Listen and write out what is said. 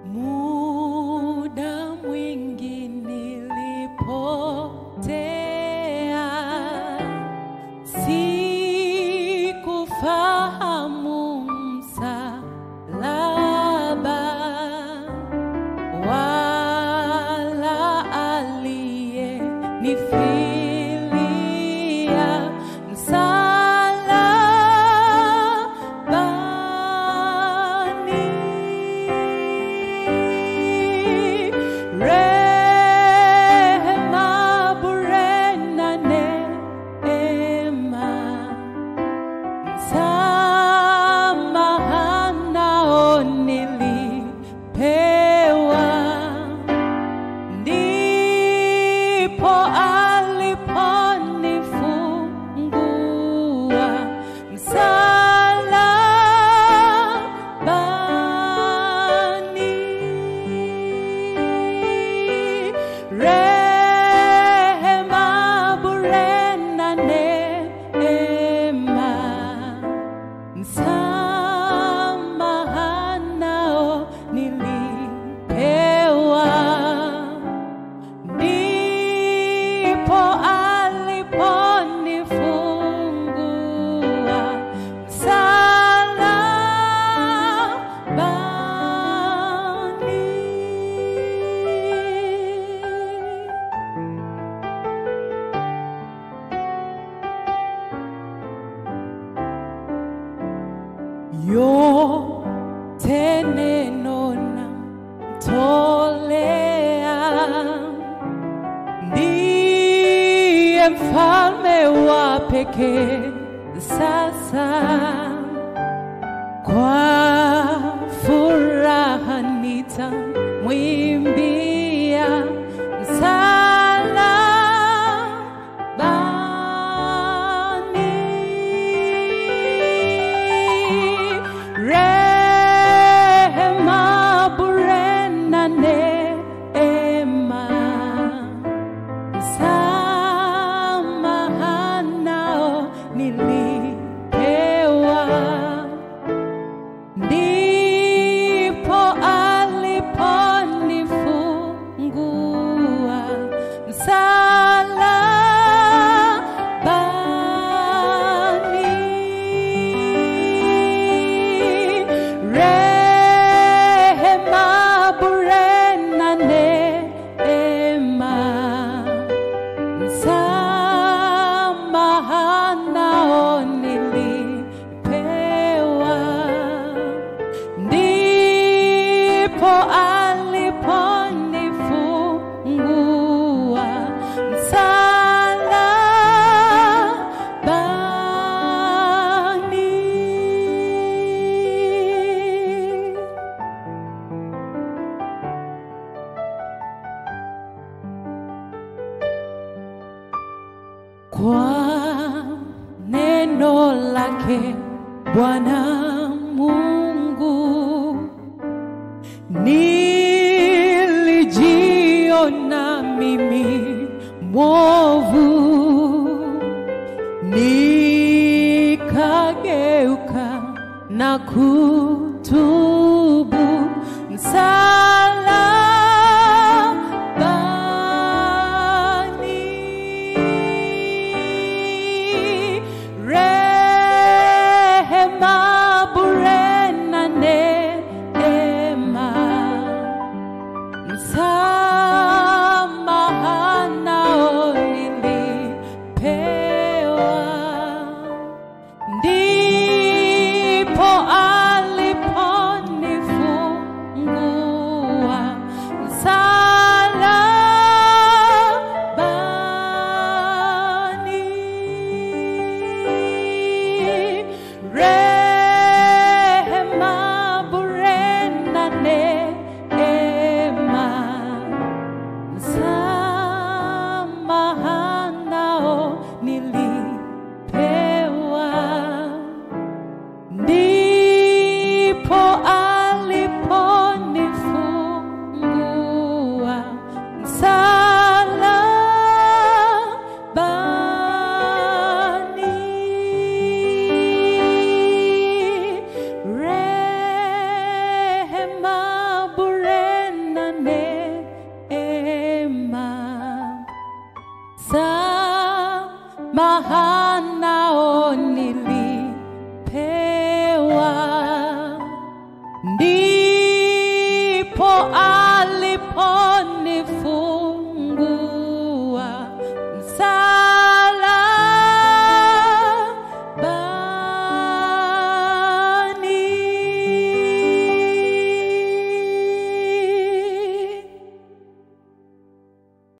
Muda mwingi nilipotea, sikufahamu msalaba wala aliyenifilia msalabani. Rehema bure na neema msamaha nao nilipewa, ndipo aliponifungua msalabani. Rehema bure na neema msamaha nao nilipewa, ndipo aliponifungua msalabani. yote neno na mtolea, ndiye mfalme wa pekee sasa. Kwa furaha nitamwimbia msalabani. Rehema bure na neema, msamaha nao nilipewa, ndipo aliponifungua msalabani. Rehema bure na neema, msamaha nao nilipewa, ndipo aliponifungua msalabani. kwa neno lake Bwana Mungu nilijiona mimi mwovu, nikageuka na kutubu